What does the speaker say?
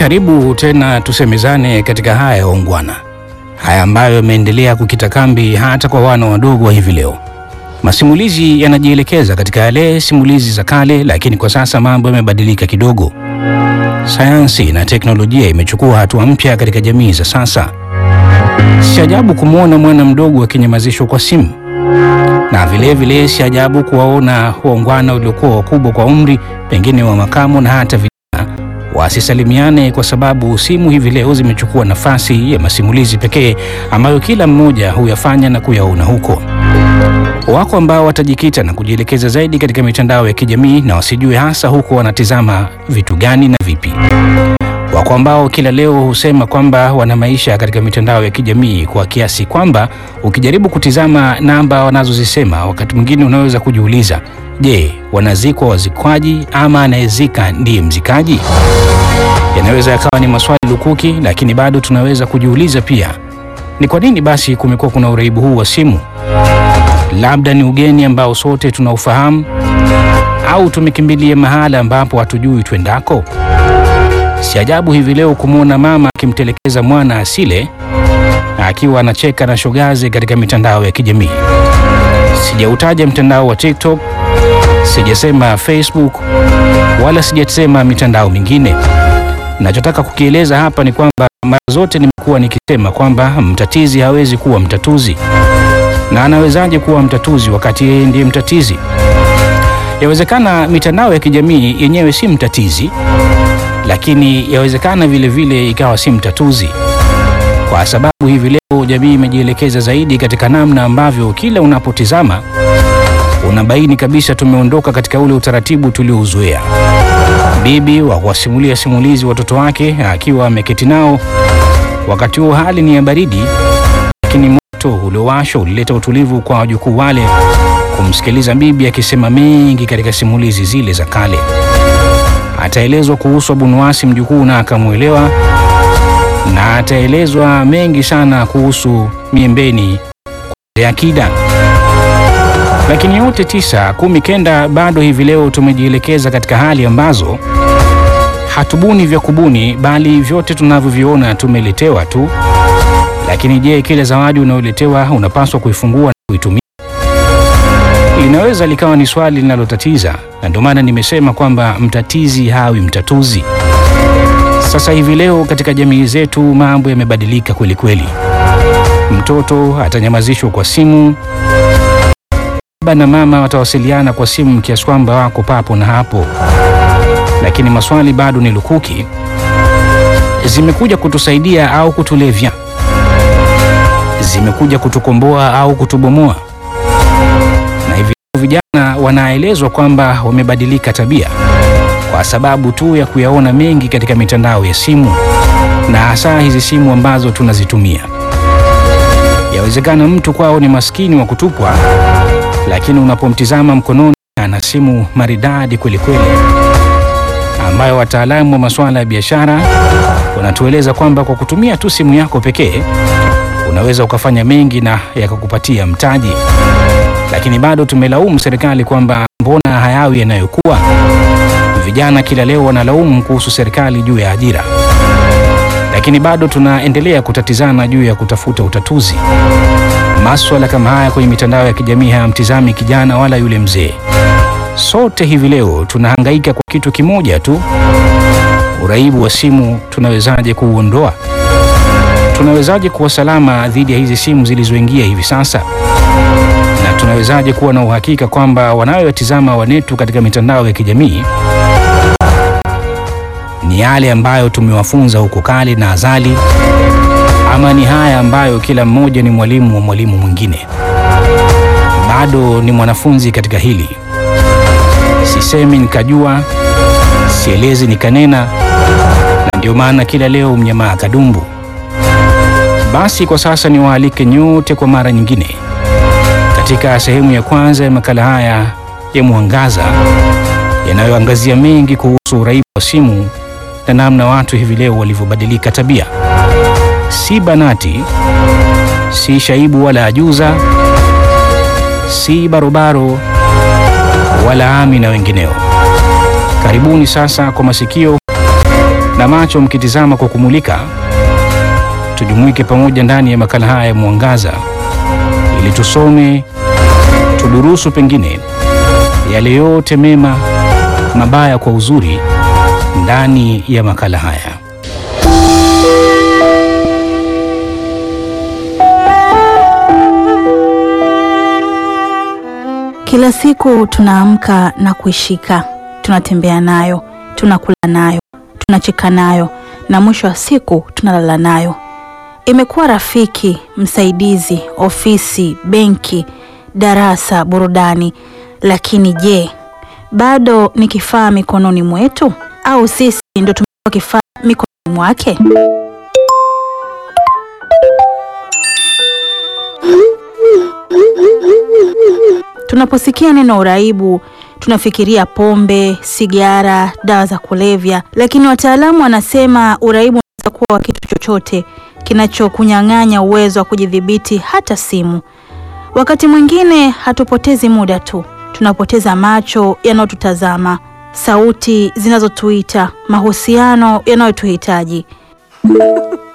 Karibu tena tusemezane katika haya ya ungwana, haya ambayo yameendelea kukita kambi hata kwa wana wadogo wa hivi leo. Masimulizi yanajielekeza katika yale simulizi za kale, lakini kwa sasa mambo yamebadilika kidogo. Sayansi na teknolojia imechukua hatua mpya katika jamii za sasa. Si ajabu kumwona mwana mdogo akinyamazishwa kwa simu, na vilevile si ajabu kuwaona waungwana waliokuwa wakubwa kwa umri, pengine wa makamo na hata vijana wasisalimiane kwa sababu simu hivi leo zimechukua nafasi ya masimulizi pekee ambayo kila mmoja huyafanya na kuyaona huko. Wako ambao watajikita na kujielekeza zaidi katika mitandao ya kijamii na wasijue hasa huko wanatizama vitu gani na vipi. Wako ambao kila leo husema kwamba wana maisha katika mitandao ya kijamii kwa kiasi kwamba ukijaribu kutizama namba wanazozisema, wakati mwingine unaweza kujiuliza, je, wanazikwa wazikwaji ama anayezika ndiye mzikaji? Yanaweza yakawa ni maswali lukuki, lakini bado tunaweza kujiuliza pia, ni kwa nini basi kumekuwa kuna uraibu huu wa simu? Labda ni ugeni ambao sote tunaufahamu, au tumekimbilia mahala ambapo hatujui twendako? Si ajabu hivi leo kumwona mama akimtelekeza mwana asile akiwa anacheka na shogazi katika mitandao ya kijamii. Sijautaja mtandao wa TikTok, sijasema Facebook, wala sijasema mitandao mingine. Nachotaka kukieleza hapa ni kwamba mara zote nimekuwa nikisema kwamba mtatizi hawezi kuwa mtatuzi, na anawezaje kuwa mtatuzi wakati yeye ndiye mtatizi? Yawezekana mitandao ya kijamii yenyewe si mtatizi, lakini yawezekana vile vile ikawa si mtatuzi, kwa sababu hivi leo jamii imejielekeza zaidi katika namna ambavyo kila unapotizama unabaini kabisa tumeondoka katika ule utaratibu tuliouzoea. Bibi wa kuwasimulia simulizi watoto wake akiwa ameketi nao, wakati huo hali ni ya baridi, lakini moto uliowashwa ulileta utulivu kwa wajukuu wale kumsikiliza bibi akisema mengi katika simulizi zile za kale. Ataelezwa kuhusu Abunuwasi mjukuu na akamwelewa, na ataelezwa mengi sana kuhusu miembeni ya akida. Lakini yote tisa kumi kenda, bado hivi leo tumejielekeza katika hali ambazo hatubuni vya kubuni, bali vyote tunavyoviona tumeletewa tu. Lakini je, kile zawadi unayoletewa unapaswa kuifungua na kuitumia? Linaweza likawa ni swali linalotatiza, na ndio maana nimesema kwamba mtatizi hawi mtatuzi. Sasa hivi leo katika jamii zetu mambo yamebadilika kweli kweli. Mtoto atanyamazishwa kwa simu, baba na mama watawasiliana kwa simu kiasi kwamba wako papo na hapo, lakini maswali bado ni lukuki. Zimekuja kutusaidia au kutulevya? Zimekuja kutukomboa au kutubomoa? Na hivi vijana wanaelezwa kwamba wamebadilika tabia kwa sababu tu ya kuyaona mengi katika mitandao ya simu, na hasa hizi simu ambazo tunazitumia. Yawezekana mtu kwao ni maskini wa kutupwa, lakini unapomtizama mkononi ana simu maridadi kweli kweli, ambayo wataalamu wa masuala ya biashara wanatueleza kwamba kwa kutumia tu simu yako pekee unaweza ukafanya mengi na yakakupatia mtaji. Lakini bado tumelaumu serikali kwamba mbona hayawi yanayokuwa. Vijana kila leo wanalaumu kuhusu serikali juu ya ajira, lakini bado tunaendelea kutatizana juu ya kutafuta utatuzi. Maswala kama haya kwenye mitandao ya kijamii hayamtizami kijana wala yule mzee. Sote hivi leo tunahangaika kwa kitu kimoja tu, uraibu wa simu. Tunawezaje kuuondoa? Tunawezaje kuwa salama dhidi ya hizi simu zilizoingia hivi sasa? Na tunawezaje kuwa na uhakika kwamba wanayotizama wanetu katika mitandao ya kijamii ni yale ambayo tumewafunza huko kale na azali, ama ni haya ambayo kila mmoja ni mwalimu wa mwalimu mwingine? Bado ni mwanafunzi katika hili. Sisemi nikajua, sielezi nikanena, na ndio maana kila leo mnyamaa kadumbu. Basi kwa sasa niwaalike nyote kwa mara nyingine katika sehemu ya kwanza ya makala haya ya Mwangaza yanayoangazia mengi kuhusu uraibu wa simu na namna watu hivi leo walivyobadilika tabia. Si Banati, si Shaibu wala Ajuza, si Barobaro wala Ami na wengineo. Karibuni sasa kwa masikio na macho mkitizama kwa kumulika. Tujumuike pamoja ndani ya makala haya ya Mwangaza ili tusome, tudurusu pengine yale yote mema, mabaya kwa uzuri ndani ya makala haya. Kila siku tunaamka na kuishika, tunatembea nayo, tunakula nayo, tunacheka nayo na mwisho wa siku tunalala nayo. Imekuwa rafiki, msaidizi, ofisi, benki, darasa, burudani. Lakini je, bado ni kifaa mikononi mwetu au sisi ndio tumekuwa kifaa mikononi mwake? Tunaposikia neno uraibu tunafikiria pombe, sigara, dawa za kulevya, lakini wataalamu wanasema uraibu unaweza kuwa wa kitu chochote kinachokunyang'anya uwezo wa kujidhibiti, hata simu. Wakati mwingine hatupotezi muda tu, tunapoteza macho yanayotutazama, sauti zinazotuita, mahusiano yanayotuhitaji.